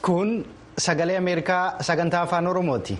Kun sagalee Ameerikaa sagantaa afaan Oromooti.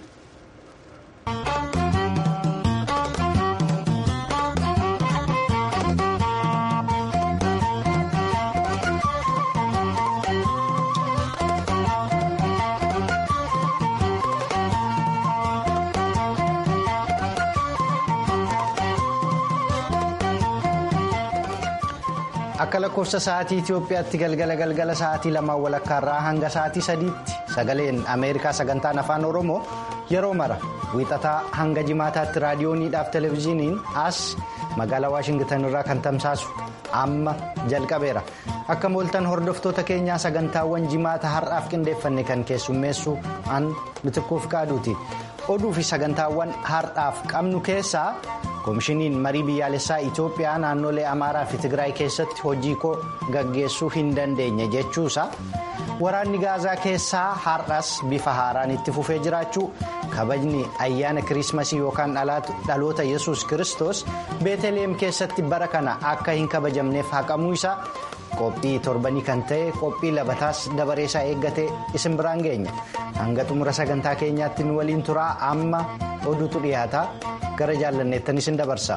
Akka lakkoofsa sa'aatii Itoophiyaatti galgala galgala sa'aatii lamaan walakkaarraa hanga sa'aatii sadiitti sagaleen Ameerikaa sagantaan afaan Oromoo yeroo mara wiixataa hanga jimaataatti raadiyooniidhaaf televezyiiniin as magaalaa Waashingitan irraa kan tamsaasu amma jalqabeera. Akka mooltan hordoftoota keenyaa sagantaawwan jimaata har'aaf qindeeffanne kan keessummeessu an mitikkuuf qaaduuti. Oduu fi sagantaawwan har'aaf qabnu keessaa. koomishiniin marii biyyaalessaa Itoophiyaa naannolee Amaaraa fi Tigraay keessatti hojii koo gaggeessuu hin dandeenye jechuusa waraanni gaazaa keessaa har'as bifa haaraan itti fufee jiraachuu kabajni ayyaana kiriismasii yookaan dhaloota yesus kristos beeteleem keessatti bara kana akka hin kabajamneef haqamuu isaa qophii torbanii kan ta'e qophii labataas dabareesaa eeggatee isin biraan geenya hanga xumura sagantaa keenyaatti nu waliin turaa amma oduutu dhiyaata. gara jaallanneettan isin dabarsa.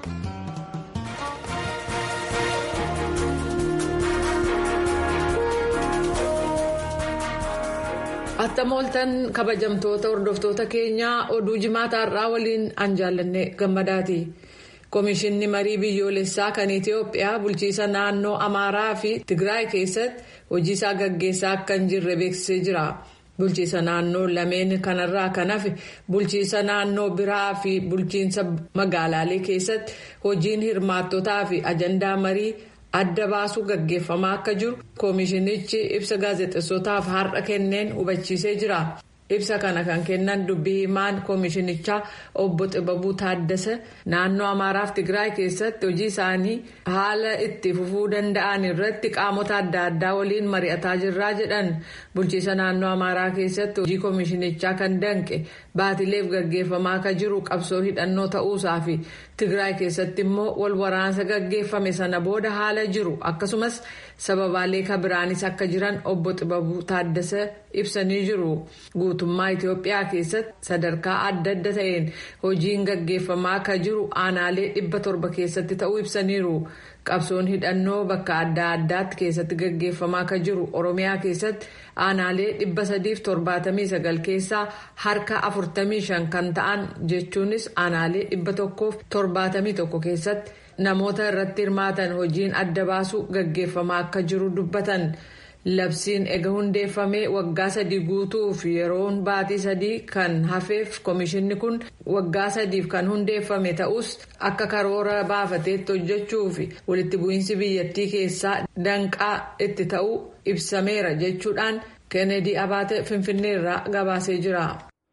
Attam ooltan kabajamtoota hordoftoota keenyaa oduu jimaata har'aa waliin an jaallanne gammadaati. Komishinni marii biyyoolessaa kan Itoophiyaa bulchiisa naannoo Amaaraa fi Tigraay keessatti hojii isaa gaggeessaa akka hin jirre beeksisee jira. Bulchiisa naannoo lameen kanarraa kan hafe bulchiisa naannoo biraa fi bulchiinsa magaalaalee keessatti hojiin hirmaattotaa fi ajandaa marii adda baasuu gaggeeffamaa akka jiru koomishinichi ibsa gaazexeessotaaf har'a kenneen hubachiisee jira. Ibsa kana kan kennan dubbii himaan koomishinichaa obbo Xibabuu Taaddasa naannoo Amaaraaf Tigraay keessatti hojii isaanii haala itti fufuu danda'an irratti qaamota adda addaa waliin mari'ataa jirraa jedhan bulchiisa naannoo Amaaraa keessatti hojii koomishinichaa kan danqe baatileef gaggeeffamaa akka jiru qabsoo hidhannoo ta'uusaa fi Tigraay keessatti immoo wal waraansa gaggeeffame sana booda haala jiru akkasumas sababaalee kabiraanis akka jiran obbo Xibabuu Taaddasa ibsanii jiru. guutummaa Itoophiyaa keessatti sadarkaa adda adda ta'een hojiin gaggeeffamaa akka jiru aanaalee dhibba torba keessatti ta'uu ibsaniiru. Qabsoon hidhannoo bakka adda addaatti keessatti gaggeeffamaa akka jiru Oromiyaa keessatti aanaalee dhibba sadiif torbaatamii sagal keessaa harka afurtamii shan kan ta'an jechuunis aanaalee dhibba tokkoof torbaatamii tokko keessatti namoota irratti hirmaatan hojiin adda baasuu gaggeeffamaa akka jiru dubbatan. Labsiin ega hundeeffamee waggaa sadii guutuuf yeroon baatii sadii kan hafeef komishinni kun waggaa sadiif kan hundeeffame ta'us akka karoora baafateetti hojjechuu fi walitti bu'iinsi biyyattii keessaa danqaa itti ta'uu ibsameera jechuudhaan kennedy abaate finfinneerraa gabaasee jira.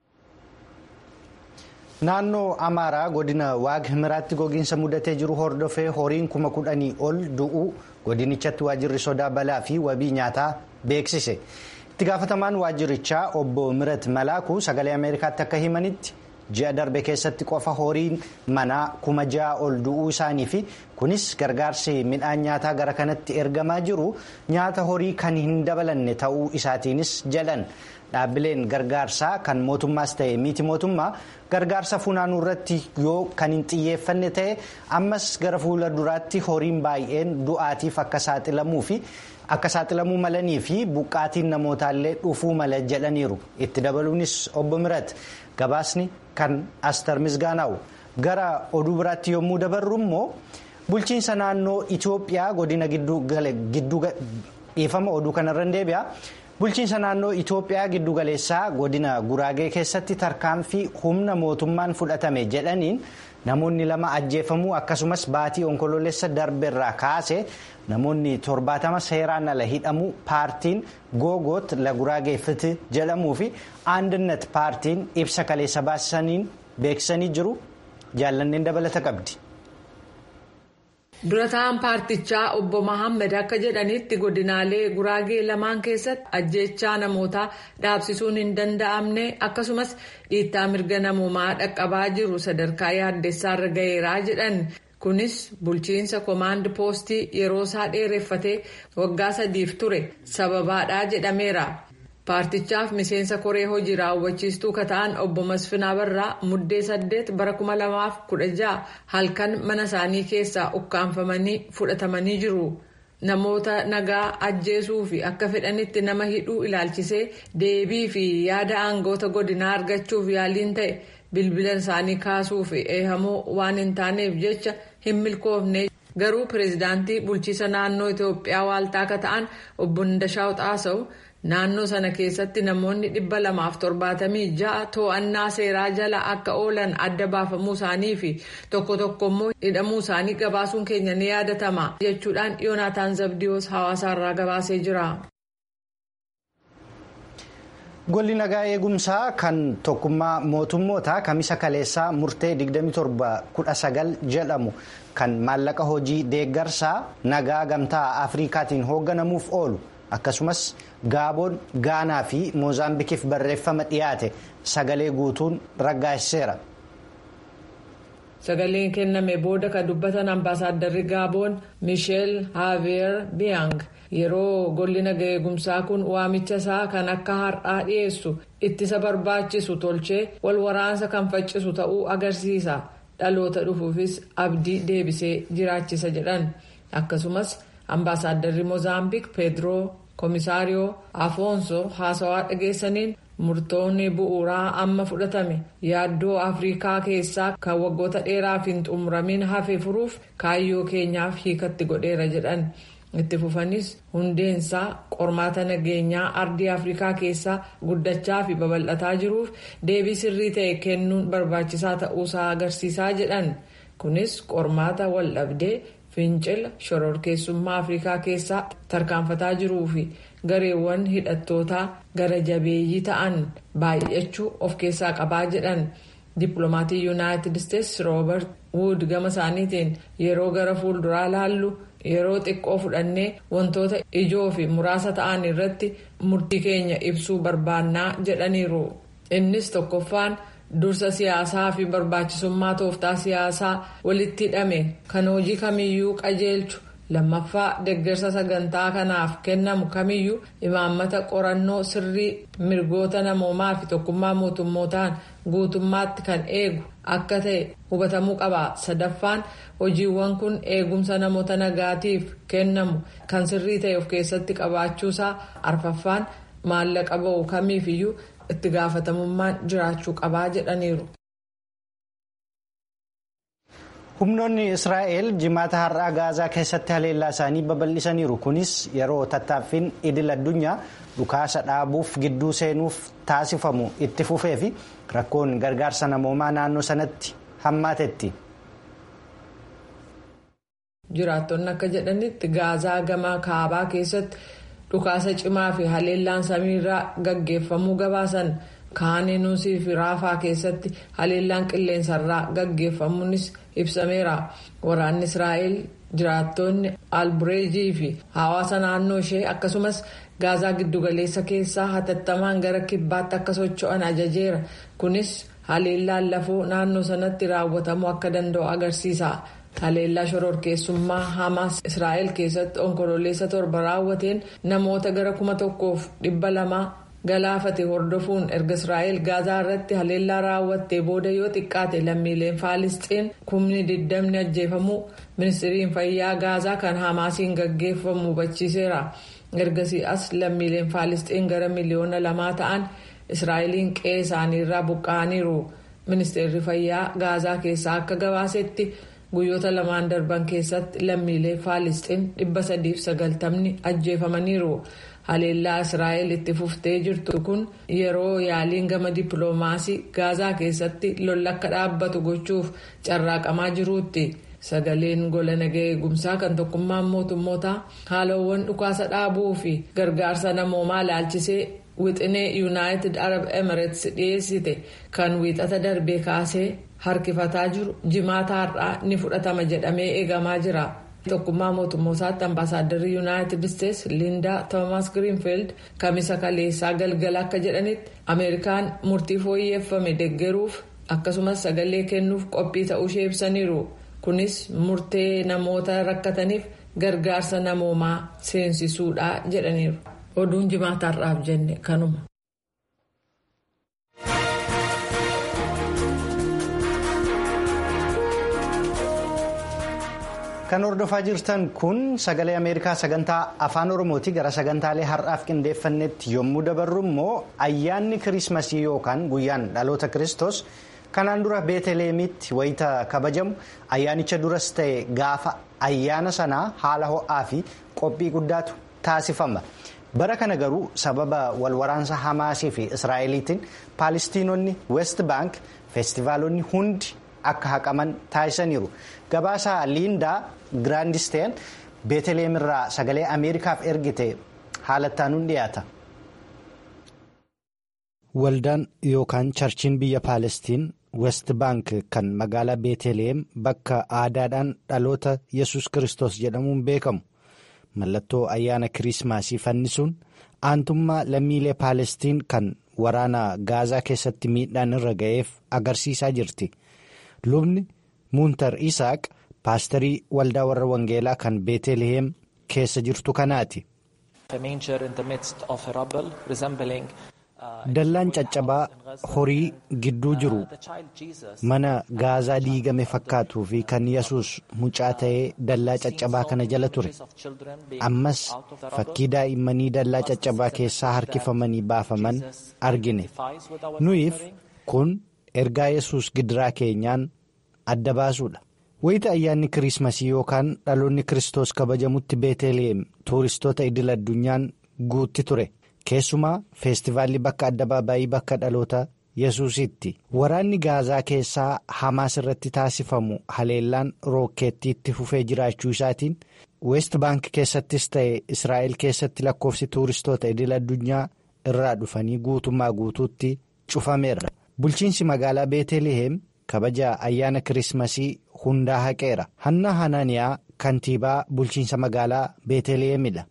Naannoo Amaaraa godina Waag Himiraatti gogiinsa mudatee jiru hordofee horiin kuma kudhanii ol du'uu godinichatti waajjirri sodaa balaa fi wabii nyaataa beeksise. Itti gaafatamaan waajjirichaa obbo Mirat Malaaku sagalee Ameerikaatti akka himanitti ji'a darbe keessatti qofa horiin manaa kuma ja'a ol du'uu isaanii fi kunis gargaarsi midhaan nyaataa gara kanatti ergamaa jiru nyaata horii kan hin dabalanne ta'uu isaatiinis jedhan. Dhaabbileen gargaarsaa kan mootummaas ta'e miti mootummaa gargaarsa funaanuu irratti yoo kan hin xiyyeeffanne ta'e ammas gara fuula duraatti horiin baay'een du'aatiif akka saaxilamuu fi akka saaxilamuu malanii fi buqqaatiin namootaallee dhufuu mala jedhaniiru itti dabaluunis obbo Mirat gabaasni kan astar misgaanaa'u gara oduu biraatti yommuu dabarru immoo bulchiinsa naannoo Itoophiyaa godina gidduu dhiifama oduu kanarra deebi'a. Bulchiinsa naannoo Itoophiyaa giddu galeessaa godina Guraagee keessatti tarkaanfii humna mootummaan fudhatame jedhaniin namoonni lama ajjeefamuu akkasumas baatii onkoloolessa darbeerraa kaase namoonni torbaatama seeraan ala hidhamuu paartiin googoot la Guraagee fiti jedhamuu fi aandannet paartiin ibsa kaleessa baasisaniin beeksisanii jiru jaallanneen dabalata qabdi. durataan paartichaa obbo Mahammed akka jedhanitti godinaalee guraagee lamaan keessatti ajjeechaa namootaa dhaabsisuun hin danda'amne akkasumas dhiittaa mirga namoomaa dhaqqabaa jiru sadarkaa yaaddessaarra ga'eeraa jedhan kunis bulchiinsa koomaand poostii yeroo isaa dheereffatee waggaa sadiif ture sababaadhaa jedhameera. paartichaaf miseensa koree hojii raawwachiistuu ka ta'an obbo Masfinaa Barraa muddee saddeet bara kuma lamaaf kudha ja'a halkan mana isaanii keessaa ukkaanfamanii fudhatamanii jiru. Namoota nagaa ajjeesuu fi akka fedhanitti nama hidhuu ilaalchisee deebii fi yaada aangoota godinaa argachuuf yaaliin ta'e bilbila isaanii kaasuu fi eehamuu waan hin taaneef jecha hin milkoofne. Garuu pireezidaantii bulchiisa naannoo Itoophiyaa waaltaa akka ta'an obbo Ndashaw Xaasaw naannoo sana keessatti namoonni dhibba lamaaf torbaatamii ja'a to'annaa seeraa jala akka oolan adda baafamuu isaanii fi tokko tokko immoo hidhamuu isaanii gabaasuun keenya ni yaadatama jechuudhaan Yoonaataan Zabdiyoos hawaasaarraa gabaasee jira. Golli nagaa eegumsaa kan tokkummaa mootummootaa kamisa kaleessaa murtee 2719 jedhamu kan maallaqa hojii deeggarsaa nagaa gamtaa afrikaatiin hoogganamuuf oolu akkasumas gaaboon gaanaa fi moozaambikiif barreeffama dhiyaate sagalee guutuun raggaasiseera. sagaleen kenname booda kan dubbatan ambaasaaddarri gaaboon miisheel haaveer biyang yeroo golli nagaa eegumsaa kun waamicha isaa kan akka har'aa dhiyeessu ittisa barbaachisu tolchee wal waraansa kan faccisu ta'uu agarsiisa dhaloota dhufuufis abdii deebisee jiraachisa jedhan akkasumas ambaasaaddarri moozaambiik peedroo komisaariyoo afoonso haasawaa dhageessaniin murtoonni bu'uuraa amma fudhatame yaaddoo afrikaa keessaa kan waggoota dheeraaf hin xumuramin hafe furuuf kaayyoo keenyaaf hiikatti godheera jedhan itti fufanis hundeensaa qormaata nageenyaa ardii afrikaa keessaa guddachaa fi babal'ataa jiruuf deebii sirrii ta'e kennuun barbaachisaa ta'uusaa agarsiisaa jedhan kunis qormaata wal dhabdee fincila shororkeessummaa afrikaa keessaa tarkaanfataa jiruu fi gareewwan hidhattootaa gara jabeeyyii ta'an baay'achuu of keessaa qabaa jedhan dippiloomatii yuunaayitid isteetsi roobert wuud gama isaaniitiin yeroo gara fuulduraa laallu yeroo xiqqoo fudhannee wantoota ijoo fi muraasa ta'an irratti murtii keenya ibsuu barbaannaa jedhaniiru innis tokkoffaan. dursa siyaasaa fi barbaachisummaa tooftaa siyaasaa walitti hidhame kan hojii kamiyyuu qajeelchu lammaffaa deeggarsa sagantaa kanaaf kennamu kamiyyuu imaammata qorannoo sirrii mirgoota namoomaa fi tokkummaa mootummootaan guutummaatti kan eegu akka ta'e hubatamuu qaba sadaffaan hojiiwwan kun eegumsa namoota nagaatiif kennamu kan sirrii ta'e of keessatti qabaachuusaa arfaffaan maallaqa ba'u kamiifiyyuu. itti gaafatamummaan jiraachuu qabaa jedhaniiru. humnoonni israa'el jimaata har'aa gaazaa keessatti haleellaa isaanii babal'isaniiru kunis yeroo tattaaffiin idil addunyaa dhukaasa dhaabuuf gidduu seenuuf taasifamu itti fufee fi rakkoon gargaarsa namoomaa naannoo sanatti hammaatetti. jiraattonni akka jedhanitti gaazaa gama kaabaa keessatti. dhukaasa cimaa fi haleellaan samiirraa gaggeeffamuu gabaasan kaaniinusii fi raafaa keessatti haleellaan qilleensarraa gaggeeffamuunis ibsameera waraanni israa'el jiraattonni albureejii fi hawaasa naannoo ishee akkasumas gaazaa giddugaleessa keessaa hatattamaan gara kibbaatti akka socho'an ajajeera kunis haleellaan lafoo naannoo sanatti raawwatamuu akka danda'u agarsiisa. haleellaa shororkeessummaa hamaas israa'el keessatti onkololeessa torba raawwateen namoota gara kuma tokkoof dhibba lamaa galaafate hordofuun erga israa'el gaazaa irratti haleellaa raawwattee booda yoo xiqqaate lammiileen faalisxiin kumni digdamni ajjeefamuu ministiriin fayyaa gaazaa kan hamaasiin gaggeeffamu hubachiiseera ergasii as lammiileen faalisxiin gara miliyoona lamaa ta'an israa'eliin qe'ee isaaniirraa buqqa'aniiru ministeerri fayyaa gaazaa keessaa akka gabaasetti. guyyoota lamaan darban keessatti lammiilee faalisxiin dhibba sadiif sagaltamni ajjeefamaniiru haleellaa israa'el itti fuftee jirtu kun yeroo yaaliin gama dippiloomaasii gaazaa keessatti lolli akka dhaabbatu gochuuf carraaqamaa jiruutti sagaleen gola nagaa eegumsaa kan tokkummaan mootummootaa haalawwan dhukaasa dhaabuu fi gargaarsa namoomaa laalchisee wixinee yuunaayitid arab emirates dhiyeessite kan wiixata darbee kaasee. harkifataa jiru jimaata har'aa ni fudhatama jedhamee eegamaa jira tokkummaa mootummootaatti ambaasaaddarri yuunaayitid isteetsi liindaa toomas giriinfiild kamisa kaleessaa galgala akka jedhanitti ameerikaan murtii fooyyeffame deggeruuf akkasumas sagalee kennuuf qophii ta'uu ishee ibsaniiru kunis murtee namoota rakkataniif gargaarsa namoomaa seensisuudha jedhaniiru. oduun jimaataarraaf jenne kanuma. Kan hordofaa jirtan kun sagalee Ameerikaa sagantaa afaan Oromooti gara sagantaalee har'aaf qindeeffannetti yommuu dabarru immoo ayyaanni kirismasii yookaan guyyaan dhaloota kiristoos kanaan dura beeteleemitti wayita kabajamu ayyaanicha duras ta'e gaafa ayyaana sanaa haala ho'aa fi qophii guddaatu taasifama. Bara kana garuu sababa walwaraansa Hamaasii fi Israa'eliitiin Paalistiinonni West Bank feestivaalonni hundi akka haqaman taasisaniiru. Gabaasaa Liindaa Giraandisteen Beeteleem irraa sagalee Ameerikaaf ergite haalattaanuun dhiyaata. Waldaan yookaan charchiin biyya Paalestiin West Bank kan magaalaa Beeteleem bakka aadaadhaan dhaloota yesus Kiristoos jedhamuun beekamu. Mallattoo ayyaana kiriismaasii fannisuun aantummaa lammiilee Paalestiin kan waraana Gaazaa keessatti miidhaan irra ga'eef agarsiisaa jirti. Lubni Muuntar Isaaq paasterii waldaa warra Wangeelaa kan Beetelehem keessa jirtu kanaati. Dallaan caccabaa horii gidduu jiru mana gaazaa diigame fakkaatuu fi kan yesus mucaa ta'ee dallaa caccabaa kana jala ture. Ammas fakkii daa'immanii dallaa caccabaa keessaa harkifamanii baafaman argine. Nuyiif kun ergaa yesus gidiraa keenyaan adda baasuudha. Wayita ayyaanni kiriismasii yookaan dhaloonni kiristoos kabajamutti beeteleem tuuristoota idil addunyaan guutti ture. Keessumaa feestivaalli bakka addabaabaayii bakka dhaloota yesuusitti waraanni gaazaa keessaa hamaas irratti taasifamu haleellaan rookeettiitti fufee jiraachuu isaatiin weest baank keessattis ta'e israa'el keessatti lakkoofsi tuuristoota idil addunyaa irraa dhufanii guutummaa guutuutti cufameera. Bulchiinsi magaalaa beetelehem kabaja ayyaana kiriismasii hundaa haqeera. Hanna Hananiyaa kantiibaa bulchiinsa magaalaa beetelehemidha.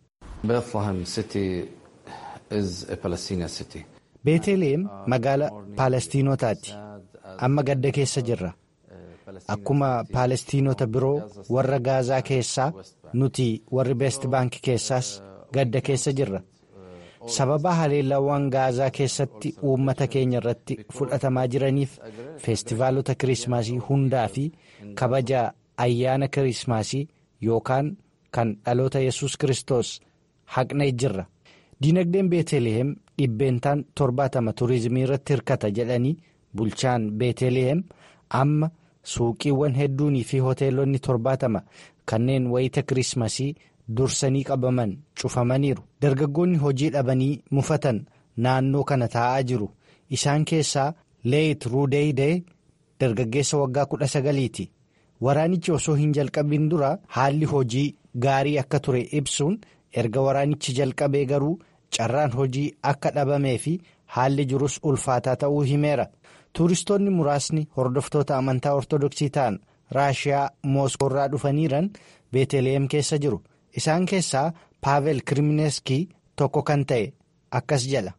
beeteleem magaala paalestiinotaati amma gadda keessa jirra akkuma paalestiinota biroo warra gaazaa keessaa nuti warri beest baank keessaas gadda keessa jirra sababa haleellawwan gaazaa keessatti uummata keenya irratti fudhatamaa jiraniif feestivaalota kiriismaasii hundaa fi kabaja ayyaana kiriismaasii yookaan kan dhaloota yesus kiristoos haqnee jirra. Diinagdeen Beetelehem dhibbeentaan torbaatama turizimii irratti hirkata jedhanii bulchaan Beetelehem amma suuqiiwwan hedduunii fi hoteelonni torbaatama kanneen wayita kiriismasii dursanii qabaman cufamaniiru. Dargaggoonni hojii dhabanii mufatan naannoo kana taa'aa jiru. Isaan keessaa Leeyit Ruudeydee dargaggeessa waggaa kudha sagaliiti. Waraanichi osoo hin jalqabin dura haalli hojii gaarii akka ture ibsuun erga waraanichi jalqabee garuu. carraan hojii akka dhabamee fi haalli jirus ulfaataa ta'uu himeera tuuristoonni muraasni hordoftoota amantaa ortodoksii ta'an raashiyaa mooskoo irraa dhufaniiran beeteleem keessa jiru isaan keessaa paavel kirimineeskii tokko kan ta'e akkas jedha.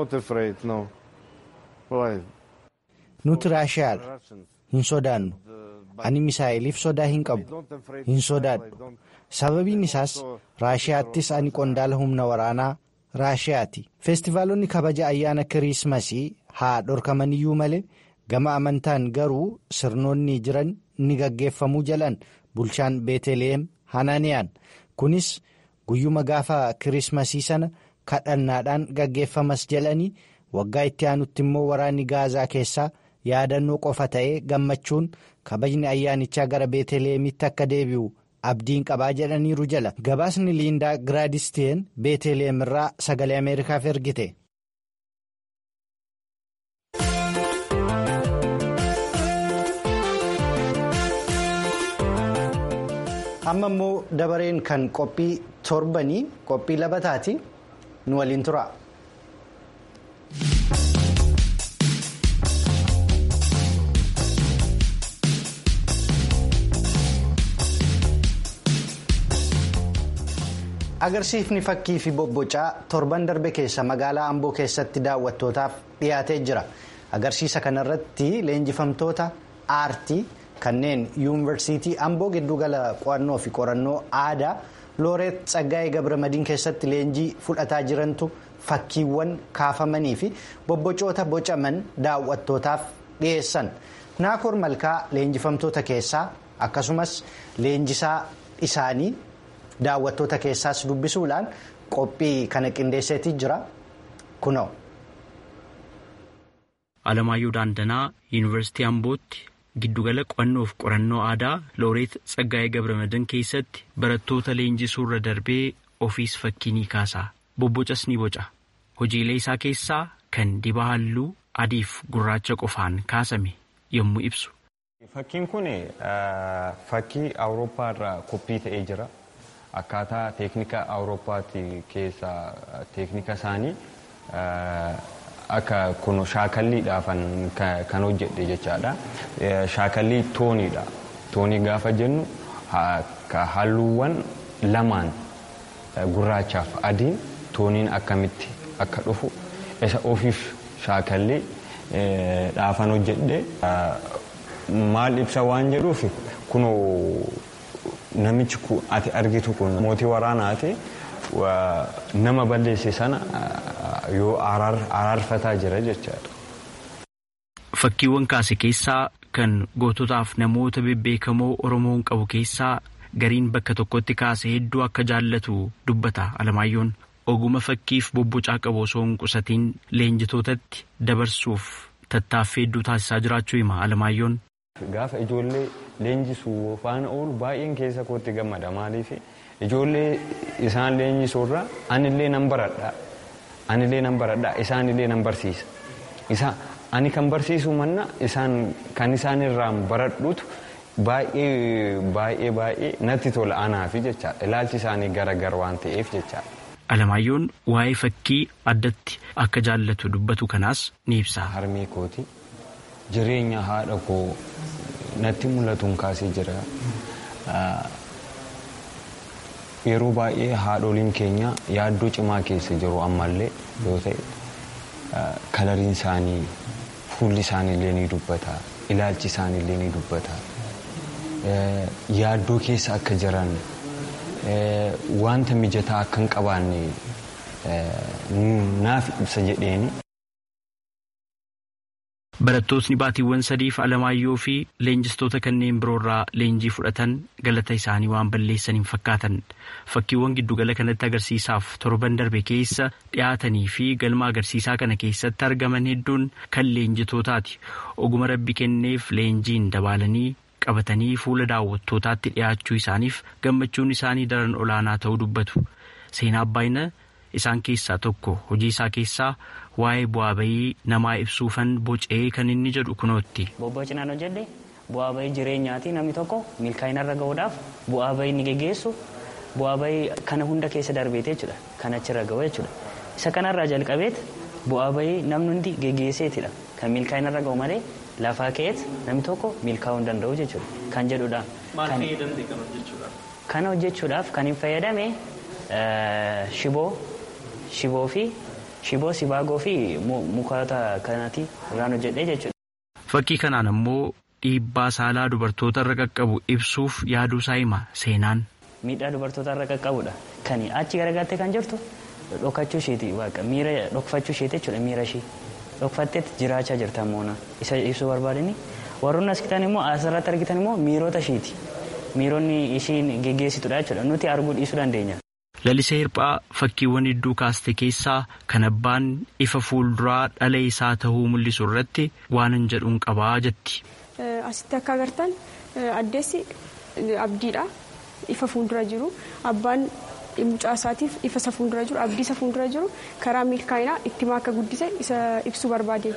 nuti raashiyaadha hin sodaannu ani misaa'eliif sodaa hin qabu hin sodaadhu sababiin isaas raashiyaattis ani qondaala humna waraanaa. raashiyaati feestivaalonni kabaja ayyaana kiriismasii haa dhorkamaniyyuu malee gama amantaan garuu sirnoonni jiran ni gaggeeffamuu jalan bulchaan beeteleem hananiyaan kunis guyyuma gaafa kiriismasii sana kadhannaadhaan gaggeeffamas jalanii waggaa itti aanutti immoo waraanni gaazaa keessaa yaadannoo qofa ta'ee gammachuun kabajni ayyaanichaa gara beeteleemitti akka deebi'u. abdiin qabaa jedhaniiru jala gabaasni liindaa giraadisteen beeteleem irraa sagalee ameerikaaf ergite. amma immoo dabareen kan qophii torbanii qophii labataati nu waliin tura. agarsiifni fakkii fi bobbocaa torban darbe keessa magaalaa amboo keessatti daawwattootaaf dhiyaatee jira agarsiisa kanarratti leenjifamtoota aartii kanneen yuunivarsiitii amboo giddugala qo'annoo fi qorannoo aadaa looreet tsaggaa'ee gabramadiin keessatti leenjii fudhataa jirantu fakkiiwwan kaafamanii fi bobbocoota bocaman daawwattootaaf dhiyeessan naakoor malkaa leenjifamtoota keessaa akkasumas leenjisaa isaanii daawwattoota keessaas dubbisuudhaan qophii kana qindeesseetii jira kunoo. Alamaayyoo Daandanaa Yuunivarsiitii Ambootti giddugala qo'annoof qorannoo aadaa looreet Tsaggaayee Gabramadan keessatti barattoota leenjisuurra darbee ofiis fakkii ni kaasa. Bobbocas ni boca. Hojiilee isaa keessaa kan dibaa halluu adiif gurraacha qofaan kaasame yommuu ibsu. Fakkiin kun fakkii Awurooppaa irraa koppii ta'ee jira. Akkaataa teeknika Awurooppaatti keessaa teeknika isaanii akka kun shaakalliidhaafan kan hojjedhe jechaadha. Shaakallii tooniidha. Toonii gaafa jennu halluuwwan lamaan gurraachaaf adiin tooniin akkamitti akka dhufu isa ofiif shaakallii dhaafan hojjedhe. Maal ibsa waan jedhuuf kun namichi ati argitu kun mootii waraanaati nama balleesse sana yoo araarfataa jira jechaadha. Fakkiiwwan kaase keessaa kan goototaaf namoota bebbeekamoo Oromoon qabu keessaa gariin bakka tokkotti kaase hedduu akka jaallatu dubbata Alamaayyoon oguma fakkiif bobbocaa qabu osoo hin qusatiin leenjitootatti dabarsuuf tattaaffii hedduu taasisaa jiraachuu hima Alamaayyoon. Gaafa ijoollee leenjisuu faana oolu baay'een keessa kootti gammada maaliif ijoollee isaan leenjisuurra anillee nan baradha anillee nan baradha isaanillee nan barsiisa isa ani kan barsiisu manna isaan kan isaan irraan baradhutu baay'ee baay'ee baay'ee natti tola anaafi jechaadha ilaalchi isaanii garagar waan ta'eef jechaadha. Alamaayyoon waa'ee fakkii addatti akka jaallatu dubbatu kanaas ni ibsa. Harmee kooti jireenya haadha koo natti mul'atuun kaasee jira. Yeroo baay'ee haadholiin keenya yaaddoo cimaa keessa jiru ammallee yoo ta'e kalariin isaanii fuulli isaaniillee ni dubbata ilaalchi isaaniillee ni dubbata yaaddoo keessa akka jiran wanta mijataa akka hin qabaanne naaf ibsa jedheeni. Barattootni baatiiwwan sadiif Alamaayyoo fi leenjistoota kanneen biroorraa leenjii fudhatan galata isaanii waan balleessan hin fakkaatan fakkiiwwan giddugala kanatti agarsiisaaf torban darbe keessa dhiyaatanii fi galma agarsiisaa kana keessatti argaman hedduun kan leenjitootaati oguma rabbi kenneef leenjiin dabalanii qabatanii fuula daawwattootaatti dhiyaachuu isaaniif gammachuun isaanii daran olaanaa ta'uu dubbatu seenaa abbaayina isaan keessaa tokko hojii isaa keessaa waa'ee bu'aa bayii namaa ibsuufan bocee kan inni jedhu kunootti. Bobbocinaan hojjedhe bu'aa bayii jireenyaati namni tokko milkaa'ina irra gahuudhaaf bu'aa bayii ni geggeessu bu'aa bayii kana hunda keessa darbeete jechuudha kan achirra gahu jechuudha isa kanarraa jalqabeet bu'aa bayii namni hundi geggeesseetidha kan milkaa'ina irra gahu malee lafaa ka'eet namni tokko milkaa'uu hin danda'u jechuudha kan jedhudha. Maal fayyadamte kan hojjechuudhaaf? Kana hojjechuudhaaf kan hin fayyadame shiboo shiboo fi shiboo sibaagoo fi mukoota kanaati irraan hojjedhee jechuudha. Fakkii kanaan ammoo dhiibbaa saalaa dubartoota irra qaqqabu ibsuuf yaaduu isaa hima seenaan. Miidhaa dubartoota irra qaqqabudha. Kan achi garagalte kan jirtu dhokachuu isheeti waaqa miira dhokfachuu isheeti jechuudha miira ishee dhokfatteetti jiraachaa jirta moona isa ibsuu barbaadani warroonni as kitan immoo asirratti argitan immoo miirota isheeti miironni ishiin geggeessitudha jechuudha nuti arguu dhiisuu dandeenya. Lalisee Hirphaa fakkiiwwan hedduu kaaste keessaa kan abbaan ifa fuulduraa dhala isaa ta'uu mul'isu irratti waan hin jedhuun qabaa jetti. Asitti akka agartan addeessi abdiidha. Ifa fuuldura jiru. Abbaan mucaa isaatiif ifa isa fuuldura jiru abdii isa fuuldura jiru karaa milkaa'inaa ittima akka guddise isa ibsuu barbaade.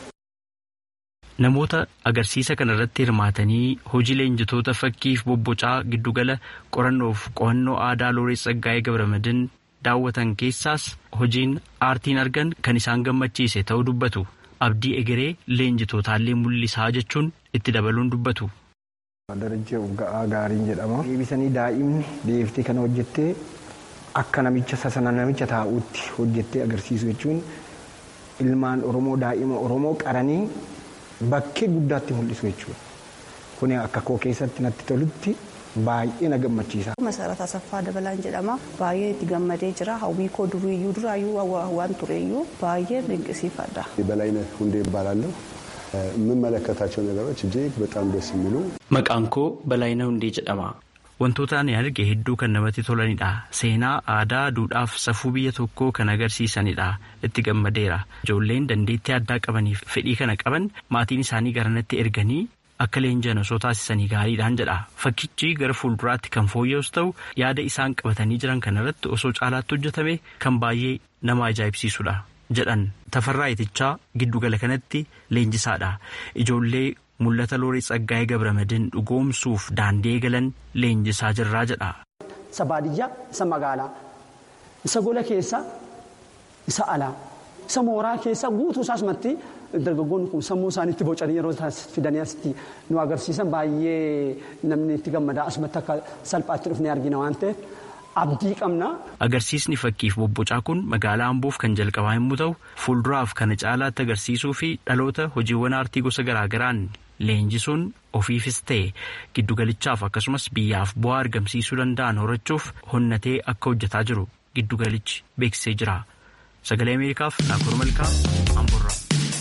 Namoota agarsiisa kana irratti hirmaatanii hojii leenjitoota fakkiif bobbocaa giddugala qorannoof qo'annoo aadaa Looreet Tsaggaayee Gabramadin daawwatan keessaas hojiin aartiin argan kan isaan gammachiise ta'uu dubbatu. Abdii egeree leenjitootaallee mul'isaa jechuun itti dabaluun dubbatu. Darajjee Ugga'aa Gaariin jedhama. Deebisanii daa'imni deebiftee kana hojjettee akka namicha sasana namicha taa'uutti hojjettee agarsiisu jechuun ilmaan Oromoo daa'ima Oromoo qaranii bakkee guddaatti mul'isu jechuudha. Kuni akka koo keessatti natti tolutti baay'ee na gammachiisa. Masarat Asaffaa Dabalaan jedhama. Baay'ee itti gammadee jira. Hawwii koo duriiyyuu duraayyuu waan tureeyyuu baay'ee dinqisiifadha. በላይነህ ሁንዴ እባላለሁ። የምመለከታቸው ነገሮች እጅግ በጣም ደስ የሚሉ Maqaan koo Balaayina Hundee jedhama. Wantoota ani arge hedduu kan namatti tolanidha. Seenaa, aadaa, duudhaaf safuu biyya tokkoo kan agarsiisanidha. Itti gammadeera. Ijoolleen dandeettii addaa qabaniif fedhii kana qaban maatiin isaanii garanatti erganii akka leenjan osoo taasisanii gaariidhaan jedha. Fakkichi gara fuulduraatti kan fooyya'us ta'u yaada isaan qabatanii jiran kanarratti osoo caalaatti hojjetame kan baay'ee nama ajaa'ibsiisudha. jedhan tafarraa itichaa giddugala kanatti leenjisaadha ijoollee mul'ata loorii tsaggaa'ee gabramadin dhugoomsuuf daandii eegalan leenjisaa jirraa jedha. isa baadiyyaa isa magaalaa isa gola keessa isa alaa isa mooraa keessa guutuu isaas matti dargaggoonni kun sammuu isaaniitti bocanii yeroo fidanii asitti nu agarsiisan baay'ee namni itti gammadaa asumatti akka salphaatti dhufnee argina waan ta'eef. abdii qabna. Agarsiisni fakkiif bobbocaa kun magaalaa Amboof kan jalqabaa yommuu ta'u fuulduraaf kana caalaatti agarsiisuu fi dhaloota hojiiwwan aartii gosa garaagaraan leenjisuun ofiifis ta'e giddugalichaaf akkasumas biyyaaf bu'aa argamsiisuu danda'an horachuuf honnatee akka hojjetaa jiru giddugalichi beeksisee jira. Sagalee Ameerikaaf Naakoor Malkaa Amboorraa.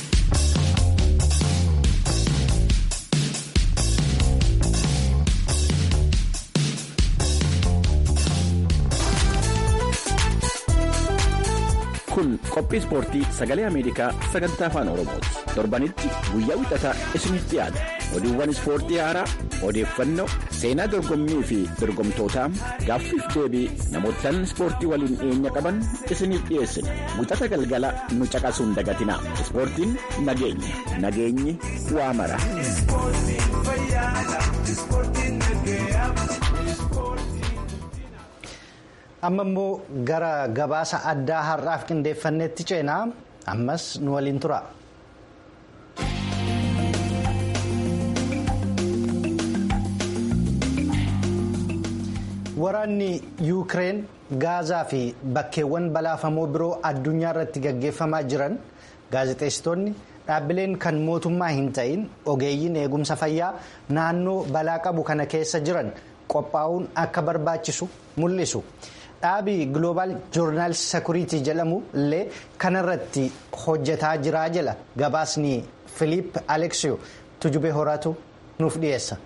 kun qophii ispoortii sagalee ameerikaa sagantaa afaan oromooti torbanitti guyyaa wixataa isiniif dhiyaata oduuwwan ispoortii haaraa odeeffannoo seenaa dorgommii fi dorgomtootaa gaaffiif deebii namootaan ispoortii waliin dhiyeenya qaban isiniif dhiyeessina wixata galgala nu caqasuun dagatinaa ispoortiin nageenya nageenyi waa mara. amma immoo gara gabaasa addaa har'aaf qindeeffanneetti ceenaa ammas nu waliin tura. waraanni yuukireen gaazaa fi bakkeewwan balaafamoo biroo addunyaa irratti gaggeeffamaa jiran gaazexeessitoonni dhaabbileen kan mootummaa hin ta'in ogeeyyiin eegumsa fayyaa naannoo balaa qabu kana keessa jiran qophaa'uun akka barbaachisu mul'isu. dhaabii global joornaal sekuriitii jedhamu illee kanarratti hojjetaa jiraa jala gabaasni filiip aleksiyo tujubee horaatu nuuf dhiyeessa.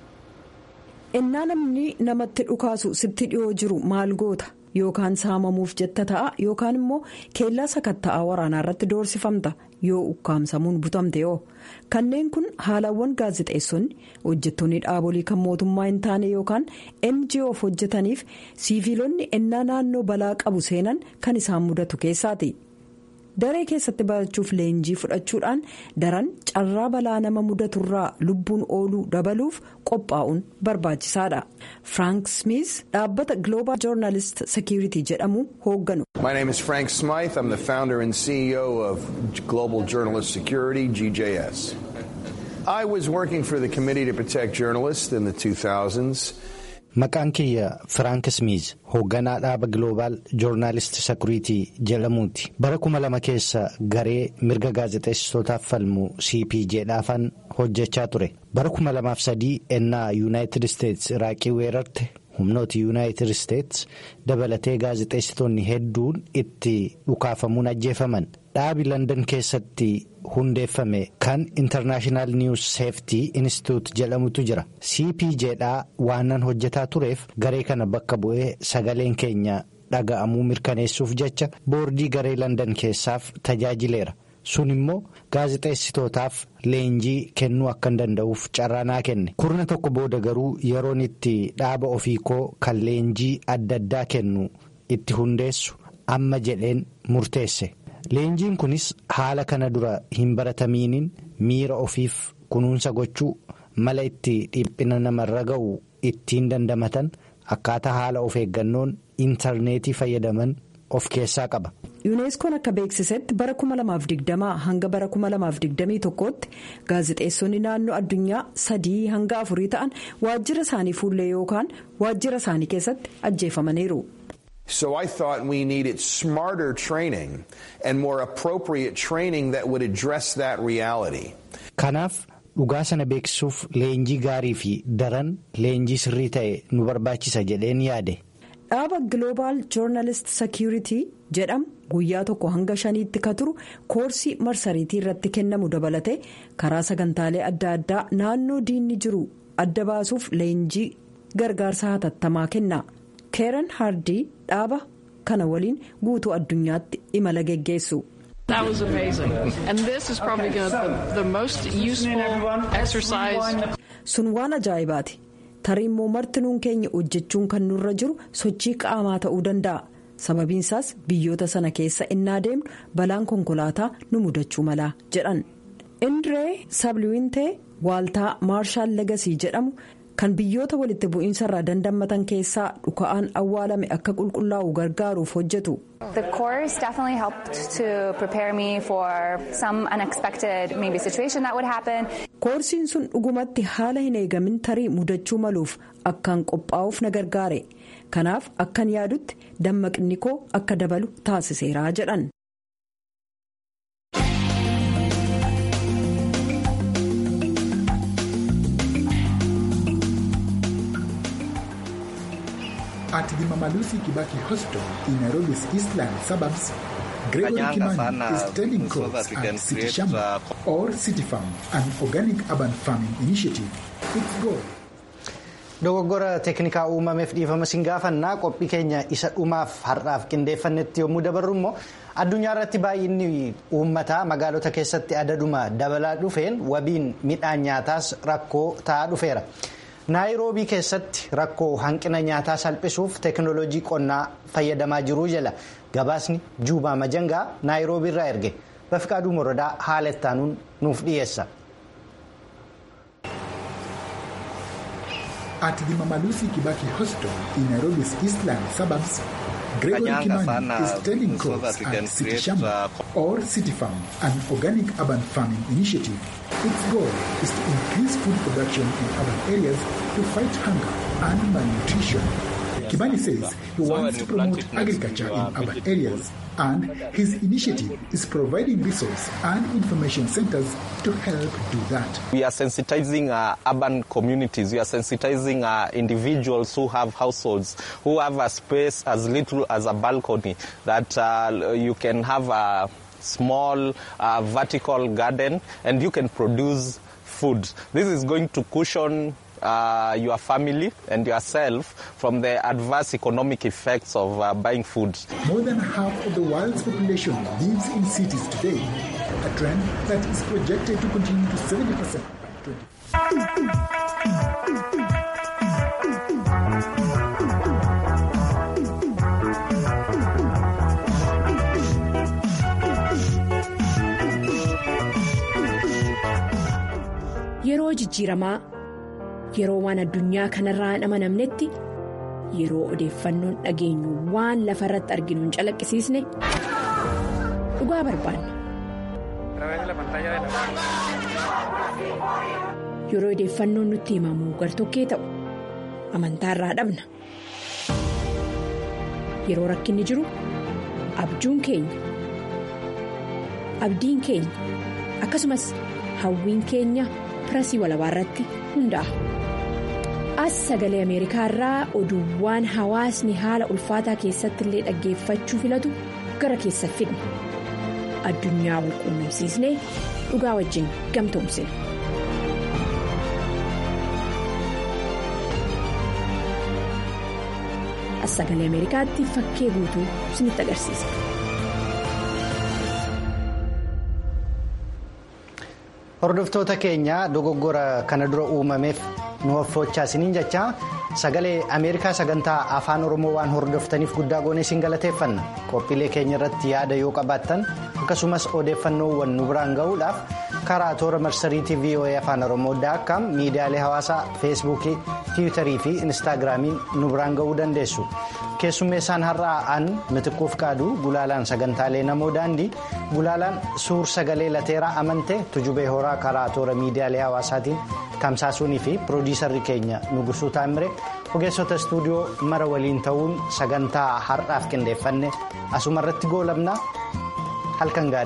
innaa namni namatti dhukaasu sitti dhiyoo jiru maal goota yookaan saamamuuf jetta ta'a yookaan immoo keellaa sakatta'aa waraanaa irratti doorsifamta yoo ukkaamsamuun butamte yoo kanneen kun haalawwan gaazexeessonni hojjettoonni dhaabolii kan mootummaa hin taane yookaan ngoof hojjetaniif siiviilonni ennaa naannoo balaa qabu seenan kan isaan mudatu keessaati. daree keessatti barachuuf leenjii fudhachuudhaan daran carraa balaa nama mudaturraa lubbuun ooluu dabaluuf qophaa'uun barbaachisaadha frank smith dhaabbata global journalist security jedhamu hoogganu. My name is Frank Smythe. I'm the founder and CEO of Global Journalist Security, GJS. I was working for the Committee to Protect Journalists in the 2000s. Maqaan kiyya Firaank Smiiz hoogganaa dhaaba Global Journalist Security jedhamuuti. Bara kuma lama keessa garee mirga gaazexeessitootaaf falmu CPJdhaafan hojjechaa ture. Bara kuma lamaaf sadii ennaa Yuunaayitid Isteets Iraaqii weerarte humnooti Yuunaayitid Isteets dabalatee gaazexeessitoonni hedduun itti dhukaafamuun ajjeefaman. Dhaabi London keessatti hundeeffame kan International News Safety Institute jedhamutu jira. CPJdhaa waanan hojjetaa tureef garee kana bakka bu'ee sagaleen keenya dhaga'amuu mirkaneessuuf jecha boordii garee London keessaaf tajaajileera. Sun immoo gaazexeessitootaaf leenjii kennuu akka hin danda'uuf carraanaa kenne. Kurna tokko booda garuu yeroon itti dhaaba ofii koo kan leenjii adda addaa kennu itti hundeessu amma jedheen murteesse. Leenjiin kunis haala kana dura hin baratamiiniin miira ofiif kunuunsa gochuu mala itti dhiphina namarra ga'u ittiin dandamatan akkaataa haala of eeggannoon intarneetii fayyadaman of keessaa qaba. yuuneeskoon akka beeksisetti bara 2020 hanga bara 2021tti gaazexeessonni naannoo addunyaa sadii hanga afurii ta'an waajjira isaanii fuullee yookaan waajjira isaanii keessatti ajjeefamaniiru. So I thought we needed smarter training and more appropriate training that would address that reality. Kanaaf dhugaa sana beeksisuuf leenjii gaarii fi daran leenjii sirrii ta'e nu barbaachisa jedheen yaade. dhaaba global journalist security jedhamu guyyaa tokko hanga shaniitti ka turu koorsii marsariitii irratti kennamu dabalate karaa sagantaalee adda addaa naannoo diinni jiru adda baasuuf leenjii gargaarsa hatattamaa kenna keeran hardii dhaaba kana waliin guutuu addunyaatti imala geggeessu. That was amazing. And this is probably gonna the, the most useful exercise. Sun waan ajaa'ibaati. Tarii immoo martinuun keenya hojjechuun kan nurra jiru sochii qaamaa ta'uu danda'a. Sababiin isaas biyyoota sana keessa innaa deemnu balaan konkolaataa nu mudachuu mala jedhan. Indree Sabliwintee waaltaa Maarshaal Legasii jedhamu kan biyyoota walitti bu'iinsa irraa dandammatan keessaa dhuka'aan awwaalame akka qulqullaa'u gargaaruuf hojjetu. The course definitely helped to prepare me for some unexpected maybe situation that would happen. Koorsiin sun dhugumatti haala hin eegamin tarii mudachuu maluuf akkaan qophaa'uuf na gargaare. Kanaaf akkan yaadutti dammaqni koo akka dabalu taasiseera jedhan. At the Mamalusi Kibaki Hospital in Nairobi's Eastland suburbs, Gregory Kimani is telling courts at City Shamba or City Farm, an organic urban farming initiative. Its goal. Dogoggora teeknikaa uumameef dhiifama siin gaafannaa qophii keenya isa dhumaaf har'aaf qindeeffannetti yommuu dabarru immoo addunyaa irratti baay'inni uummataa magaalota keessatti adaduma dabalaa dhufeen wabiin midhaan nyaataas rakkoo ta'aa dhufeera. naayiroobii keessatti rakkoo hanqina nyaataa salphisuuf teeknooloojii qonnaa fayyadamaa jiruu jala gabaasni juubaa majangaa naayiroobii irraa erge bafiqaaduu morodaa haala ittaanuun nuuf dhiyeessa. At the Mamalusi Kibaki Hospital in Nairobi's Eastland suburbs, Gregory Kimani is telling courts at City Shamba or City Farm, an organic urban farming initiative. Its goal is to increase food production in urban areas to fight hunger and malnutrition. Kimani says he wants to promote agriculture in urban areas and his initiative is providing resource and information centers to help do that. We are sensitizing uh, urban communities. We are sensitizing uh, individuals who have households, who have a space as little as a balcony that uh, you can have a small uh, vertical garden and you can produce food. This is going to cushion uh, your family and yourself from the adverse economic effects of uh, buying food. More than half of the world's population lives in cities today, a trend that is projected to continue to 70% by 2050. Yeroo jijjiiramaa yeroo waan addunyaa kanarraa hin amanamnetti yeroo odeeffannoon dhageenyu waan lafa irratti arginu hin calaqqisiisne dhugaa barbaanna. Yeroo odeeffannoon nutti himamu gartokkee ta'u amantaarraa dhabna. Yeroo rakkinni jiru abjuun keenya abdiin keenya akkasumas hawwiin keenya. pirasii walabaa irratti hundaa'a. As sagalee Ameerikaa irraa oduuwwan hawaasni haala ulfaataa keessatti illee dhaggeeffachuu filatu gara keessa fidna. Addunyaa wal quunnamsiisnee dhugaa wajjin gamtoomsina. As sagalee Ameerikaatti fakkee guutuu isinitti agarsiisa. Hordoftoota keenya dogoggora kana dura uumameef nu hoffochaa isiniin jecha sagalee Ameerikaa sagantaa afaan Oromoo waan hordoftaniif guddaa goonee isin galateeffanna. Qophiilee keenya irratti yaada yoo qabaattan akkasumas odeeffannoowwan nu biraan gahuudhaaf karaa toora marsariitii VOA afaan Oromoo daakkaam miidiyaalee hawaasaa feesbuukii, tiwiitarii fi instaagiraamiin nu biraan gahuu dandeessu. keessummeessaan har'aa an mitiquuf qaadu gulaalaan sagantaalee namoo daandii gulaalaan suur sagalee lateeraa amante tujubee horaa karaa toora miidiyaalee hawaasaatiin tamsaasuunii fi piroodiisarri keenya nugusuu taamire ogeessota istuudiyoo mara waliin ta'uun sagantaa har'aaf qindeeffanne asumarratti goolabna halkan gaarii.